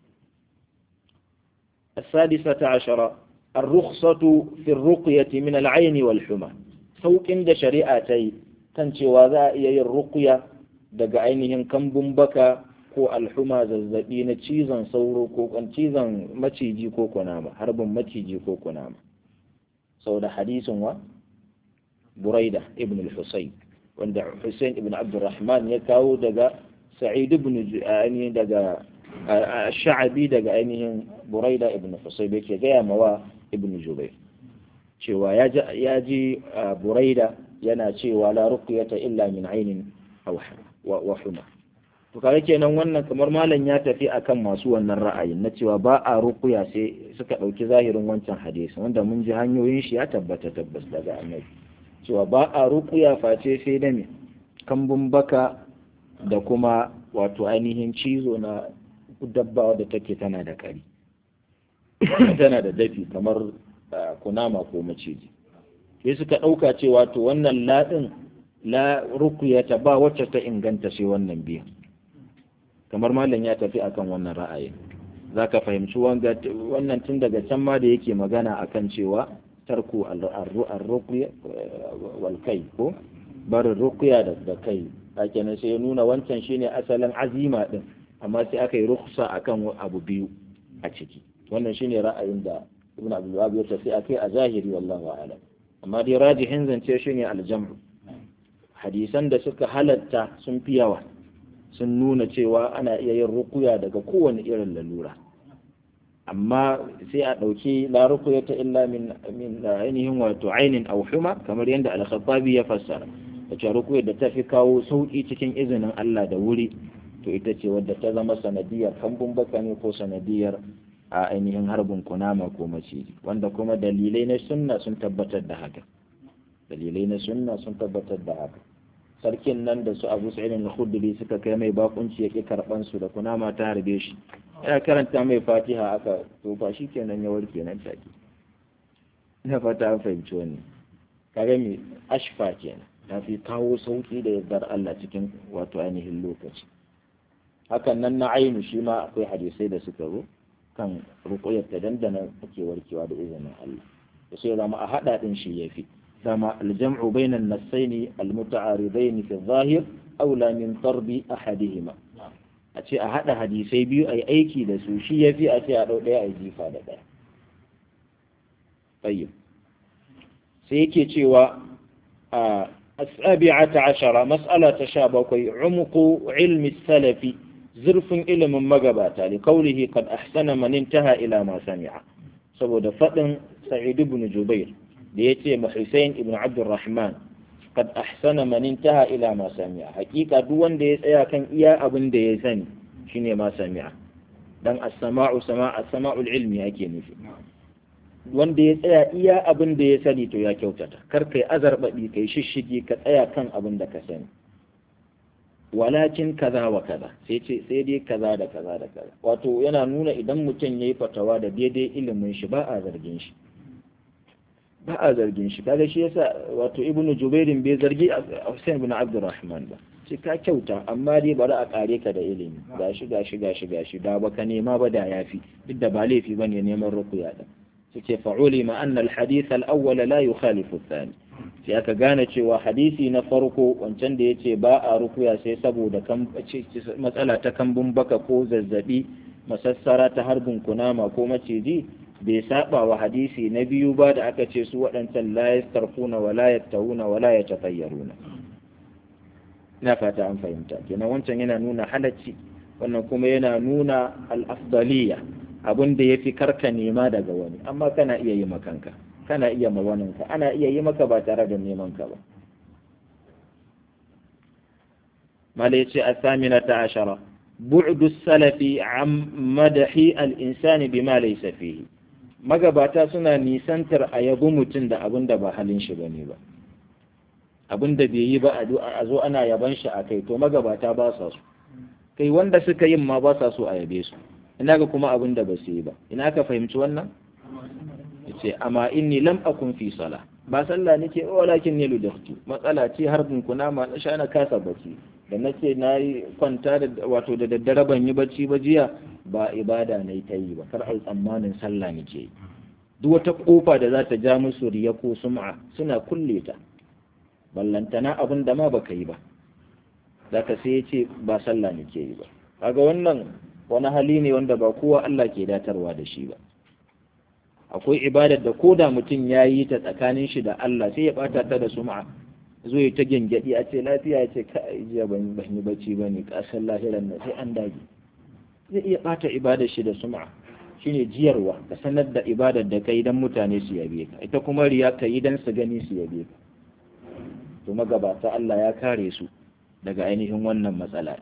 السادسة عشرة الرخصة في الرقية من العين والحمى سوق da shari'a ta yi kan cewa za a iya yin ruqya daga ainihin kambun baka ko alhuma zazzabi na cizon sauro ko cizon maciji ko kunama harbin maciji ko kunama sau da hadisin wa buraida ibn al-husayn wanda Hussein ibn Abdurrahman ya kawo daga Sa'id ibn ainihin daga Sha'abi daga ainihin Buraida ibn Husayb yake gaya mawa ibn Jubair cewa ya ji Buraida yana cewa la ruqyata illa min ainin aw wa huma to kaga kenan wannan kamar malam ya tafi akan masu wannan ra'ayin na cewa ba a ruqya sai suka dauki zahirin wancan hadisi wanda mun ji hanyoyin shi ya tabbata tabbas daga annabi cewa ba a rukuya face sai da me kambun baka da kuma wato ainihin cizo na dabba da take tana da kari tana da dafi kamar kunama ko maciji sai suka ɗauka cewa to wannan laɗin la rukuyata ba wacce ta inganta sai wannan biyan kamar malam ya tafi akan wannan ra'ayin za ka fahimci wannan tun daga can ma da yake magana akan cewa tarku al-ruqya wal kai ko barin ruqya da kai kenan sai ya nuna wancan shine asalin azima din amma sai aka yi rukhsa akan abu biyu a ciki wannan shine ra'ayin da ibn abdul wahab ya tafi akai a zahiri wallahu a'lam amma dai rajihin zance shine al-jam'u hadisan da suka halatta sun fi yawa sun nuna cewa ana iya yin ruqya daga kowane irin lalura amma sai a ɗauki la ruqyata illa min min ainihin wato ainin aw huma kamar yadda al-khattabi ya fassara wace ruqya da ta fi kawo sauki cikin izinin Allah da wuri to ita ce wadda ta zama sanadiyar kambun baka ne ko sanadiyar a ainihin harbin kunama ko maciji wanda kuma dalilai na sunna sun tabbatar da haka dalilai na sunna sun tabbatar da haka sarkin nan da su abu sa'id al-khudri suka kai mai bakunci yake karban su da kunama ta harbe shi ya karanta mai fatiha aka to ba shi kenan ya warke nan take ina fata an fahimci wannan kaga me ashfa kenan ta fi kawo sauki da yardar Allah cikin wato ainihin lokaci hakan nan na ainu shi ma akwai hadisai da suka zo kan ruqyar ta dandana ake warkewa da izinin Allah to sai zama a hada din shi yafi dama aljam'u bainan nassaini almuta'aridain fi adh-dhahir aula min tarbi ahadihima a ce a haɗa hadisai biyu a yi aiki da su shi ya fi a ce a ɗau ɗaya a yi jifa da ɗaya tsayin sai yake cewa a asabi'ata ashara mas'ala ta sha bakwai umku ilmi salafi zurfin ilimin magabata li kaulihi kad ahsana man intaha ila ma sami'a saboda faɗin sa'id ibn jubair da yace ma Husayn ibn Abdurrahman kad ahsana man intaha ila ma sami'a hakika duk wanda ya tsaya kan iya abin da ya sani shine ma sami'a dan as-sama'u sama as-sama'ul ilmi yake nufi wanda ya tsaya iya abin da ya sani to ya kyautata kar kai azarbaɗi kai shishigi ka tsaya kan abin da ka sani walakin kaza wa kaza sai ce sai dai kaza da kaza da kaza wato yana nuna idan mutum yayi fatawa da daidai ilimin shi ba a zargin shi ba a zargin shi kaga shi yasa wato ibnu jubairin bai zargi Hussein bin Abdurrahman ba ce ka kyauta amma dai bari a kare ka da ilimi gashi gashi gashi gashi da baka nema ba da yafi duk da ba laifi bane neman rukuya da suke fa'uli ma anna al-hadith al-awwal la yukhalifu ath-thani sai aka gane cewa hadisi na farko wancan da yace ba a rukuya sai saboda kan matsala ta kambun baka ko zazzabi masassara ta harbin kunama ko maciji bai saba wa hadisi na biyu ba da aka ce su waɗancan la yastarfuna wa la yattahuna wa la yatafayyaruna ina fata an fahimta kenan wancan yana nuna halacci wannan kuma yana nuna al-afdaliyya abin da yafi karka nema daga wani amma kana iya yi makanka kana iya ma waninka ana iya yi maka ba tare da neman ka ba mala yace as-saminata ashara bu'du salafi an madahi al-insani bima laysa fihi magabata suna nisantar a yabi mutum da abin da ba halin shi bane ba abin da bai yi ba a zo ana yaban shi a kai to magabata ba sa su kai wanda suka yin ma ba sa so a yabe su ina ga kuma abin da ba su yi ba ina ka fahimci wannan yace amma inni lam akun fi sala ba sallah nake walakin ne ludahtu matsala ce harbin kuna ma na sha na kasa bacci da nace nayi kwanta da wato da daddare ban yi bacci ba jiya ba ibada nayi ta yi ba kar ai tsammanin sallah nake duk wata kofa da za ta ja musu riya ko sum'a suna kulle ta ballantana abin da ma baka yi ba zaka sai yace ba sallah nake yi ba kaga wannan wani hali ne wanda ba kowa Allah ke datarwa da shi ba akwai ibadar da ko da mutum ya yi ta tsakanin shi da Allah sai ya bata ta da sum'a zo ya ta gyangyaɗi a ce lafiya ya ce ka jiya ban yi bacci ba ne ƙasar lahiran na sai an dage zai iya bata ibadar shi da sum'a shine jiyarwa ka sanar da ibadar da kai dan mutane su yabe ka ita kuma riya ka yi dan su gani su yabe ka to magabata Allah ya kare su daga ainihin wannan matsala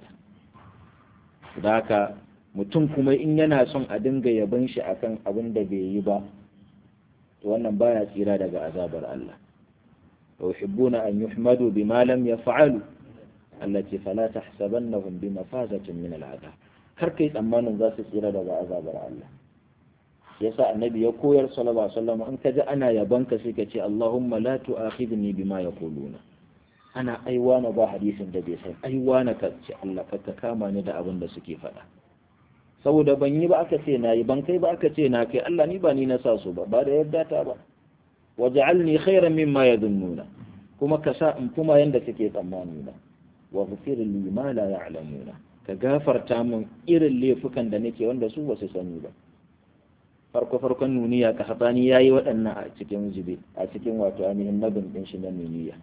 da haka mutum kuma in yana son a dinga yaban shi akan abin da bai yi ba to wannan baya tsira daga azabar Allah wa yuhibbuna an yuhmadu bima lam yaf'alu allati fala tahsabannahum bi mafazatin min al'adab kar kai tsammanin za su tsira daga azabar Allah yasa annabi ya koyar sallallahu alaihi wasallam in kaji ana yaban ka sai ka ce Allahumma la tu'akhidni bima yaquluna ana aiwana ba hadisin da bai san aiwana ka ce Allah ka kama ni da abin da suke faɗa saboda ban yi ba aka ce na yi ban kai ba aka ce na kai Allah ni ba ni na sa su ba ba da yadda ta ba waj'alni khairan mimma yadhunnuna kuma ka sa in kuma yanda suke tsammani na wa ghfir li ma la ya'lamuna ka gafarta min irin laifukan da nake wanda su ba su sani ba farko farkon nuniya ka hatani yayi waɗannan a cikin zube a cikin wato ainihin nabin din shi na nuniya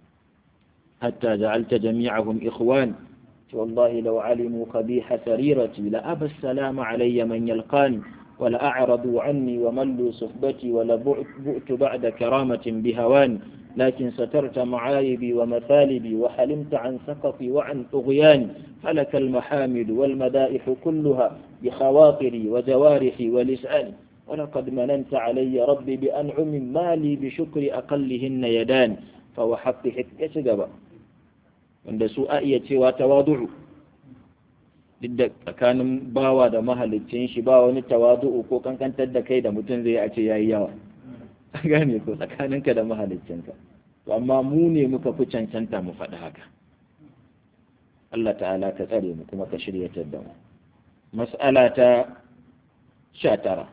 hatta ja'alta jami'ahum ikhwan والله لو علموا قبيح سريرتي لأبى السلام علي من يلقاني ولأعرضوا عني وملوا صحبتي ولبؤت بعد كرامة بهواني لكن سترت معايبي ومثالبي وحلمت عن سقطي وعن طغياني فلك المحامد والمدائح كلها بخواطري وجوارحي ولساني ولقد مننت علي ربي بأنعم مالي بشكر أقلهن يدان فوحقت حكة جبا wanda su a iya cewa tawadu'u duk da tsakanin bawa da mahalicin shi ba wani tawadu'u ko kankantar da kai da mutum zai a ce yayi yawa gane ko tsakaninka da mahaliccinka to amma mu ne muka fi cancanta mu faɗi haka Allah ta'ala ka tsare mu kuma ka shiryatar da mu mas'ala ta sha tara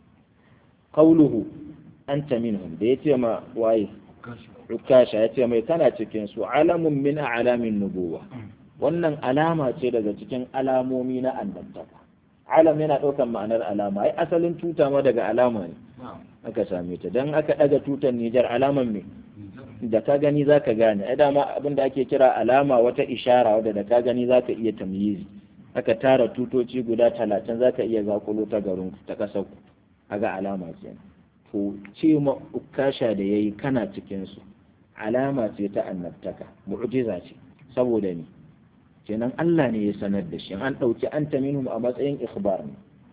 qauluhu anta minhum da yace ma waye Rukasha ya ce mai kana cikin su alamun min alamin nubuwa wannan alama ce daga cikin alamomi na annabtaka alam yana ɗaukar ma'anar alama ai asalin tuta ma daga alama ne aka same ta dan aka ɗaga tutar Nijar alaman me da ka gani zaka gane ai dama abin da ake kira alama wata ishara wadda da ka gani zaka iya tamyizi aka tara tutoci guda talatin zaka iya zakulo ta garin ta kasar ku aga alama kenan to ce ma ukasha da yayi kana cikin su alama ce ta annabtaka mu'jiza ce saboda ni kenan Allah ne ya sanar da shi an dauki anta minhum a matsayin ikhbar ne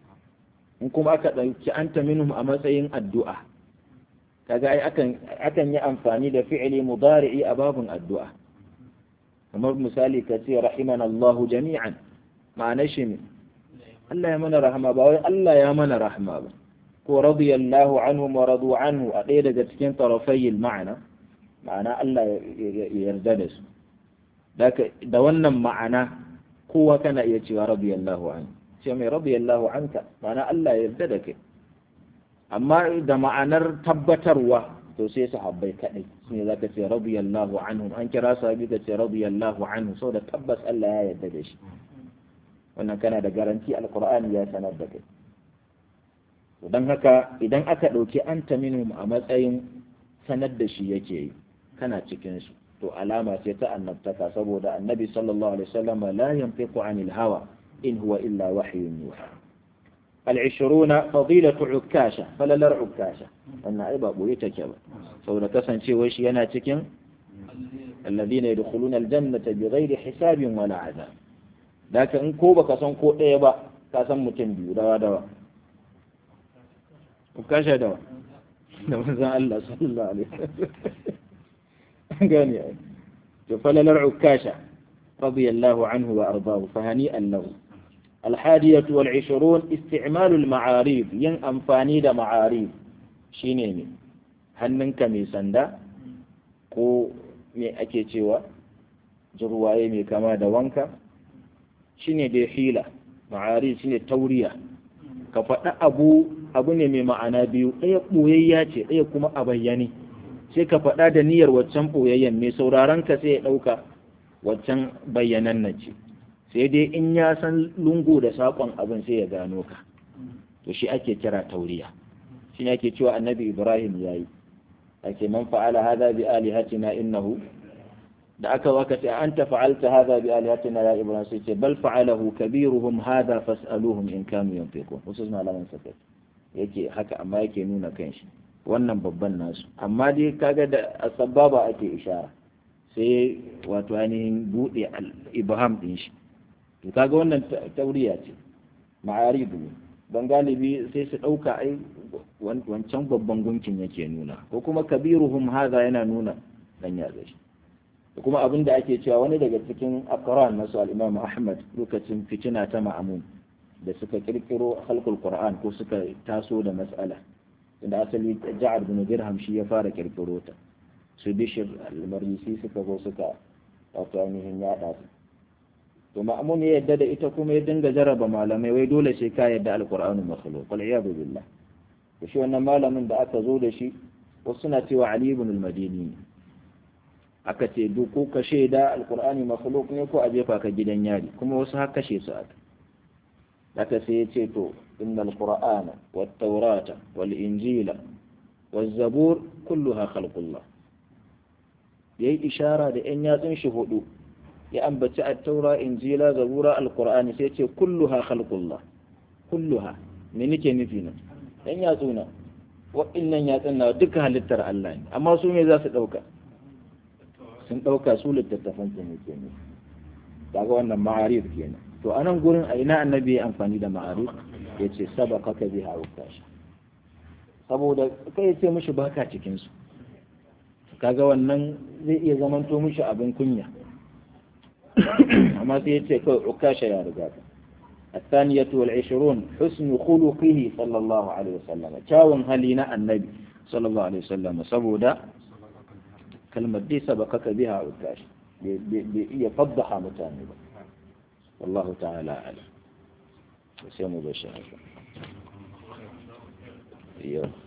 in kuma aka ɗauki anta minhum a matsayin addu'a kaga ai akan akan yi amfani da fi'ili mudari'i a babun addu'a kamar misali ka ce rahimana Allahu jami'an ma'ana shi ne Allah ya mana rahama ba wai Allah ya mana rahama ba ko radiyallahu anhum wa radu anhu a ɗaya daga cikin tarafayil ma'ana ma'ana Allah ya yarda da su da wannan ma'ana kowa kana iya cewa radiyallahu anhu ce mai radiyallahu anka ma'ana Allah ya yarda da kai amma da ma'anar tabbatarwa to sai sahabbai kadai shine zaka ce radiyallahu anhum an kira sahabi ka ce radiyallahu anhu saboda tabbas Allah ya yarda da shi wannan kana da garanti alqur'ani ya sanar da kai to dan haka idan aka dauki anta minhum a matsayin sanar da shi yake yi kana cikin su to alama ce ta annabtaka saboda annabi sallallahu alaihi wasallam la yanfiqu anil hawa in huwa illa wahyun yuha العشرون فضيلة عكاشة فلا لر عكاشة أن عيبا بويتك سولا كسن شيء وش يناتكين الذين يدخلون الجنة بغير حساب ولا عذاب ذاك إن كوبا كسن كو إيبا كسن متنبي دوا دوا عكاشة دوا نمزان الله صلى الله عليه وسلم قال يعني فلا لر عكاشة رضي الله عنه وأرضاه فهنيئا له الحادية والعشرون استعمال المعاريف ين أنفاني دا معاريف شيني hannunka mai sanda ko me ake cewa jirwaye mai kama da wanka shine da hila ma'ari shine tauriya ka faɗa abu abu ne mai ma'ana biyu ɗaya ɓoyayya ce ɗaya kuma a bayyane sai ka faɗa da niyyar waccan ɓoyayyen mai sauraron ka sai ya ɗauka waccan bayyanan nan ce sai dai in ya san lungu da saƙon abin sai ya gano ka to shi ake kira tauriya shi ne ake cewa annabi ibrahim ya yi ake man fa'ala hadha bi alihatina innahu da aka waka ce anta fa'alta hadha bi alihatina ya ibrahim sai ce bal fa'alahu kabiruhum hadha fas'aluhum in kanu yanfiqun wasu malaman saka yake haka amma yake nuna kanshi wannan babban nasu amma dai kaga da asbaba ake ishara sai wato ainihin bude ibham din shi to kaga wannan tauriya ce ma'aribu ne don galibi sai su ɗauka ai wancan babban gunkin yake nuna ko kuma kabiruhum haza yana nuna dan yatsa shi da kuma abin da ake cewa wani daga cikin akran nasu al-imam ahmad lokacin fitina ta ma'amun da suka kirkiro halkul qur'an ko suka taso da mas'ala inda asali ja'ad bin dirham shi ya fara kirkiro ta su bishir al-marisi suka zo suka wato ainihin yada su to ma'amun ya yadda da ita kuma ya dinga jaraba malamai wai dole sai ka yadda alqur'anu makhluq wal iyadu billah to shi wannan malamin da aka zo da shi wasu suna cewa ali ibn al-madini aka ce duk ko ka shaida alqur'ani makhluq ne ko a jefa ka gidan yari kuma wasu har kashe su aka aka sai ya ce to innal qur'ana wat tawrata wal injila waz zabur kulluha khalqullah yayi ishara da yan yatsun shi hudu ya ambaci at-taura injila zabura alqur'ani sai ce kulluha khalqullah kulluha me nake nufi nan dan yatsuna wa'annan yatsun na duka halittar Allah ne amma su me za su dauka sun dauka su littattafan su ne kenan daga wannan ma'arif kenan to anan gurin a ina annabi ya amfani da ma'arif yace sabaqaka biha ukasha saboda kai ce mishi baka cikin su kaga wannan zai iya zamanto mishi abin kunya amma sai ya ce kawai ukasha ya riga ka الثانية والعشرون حسن خلقه صلى الله عليه وسلم كاون هلينا النبي صلى الله عليه وسلم سبودا كلمة دي سبقك بها عكاش يفضح متانبا والله تعالى أعلم وسيم بشر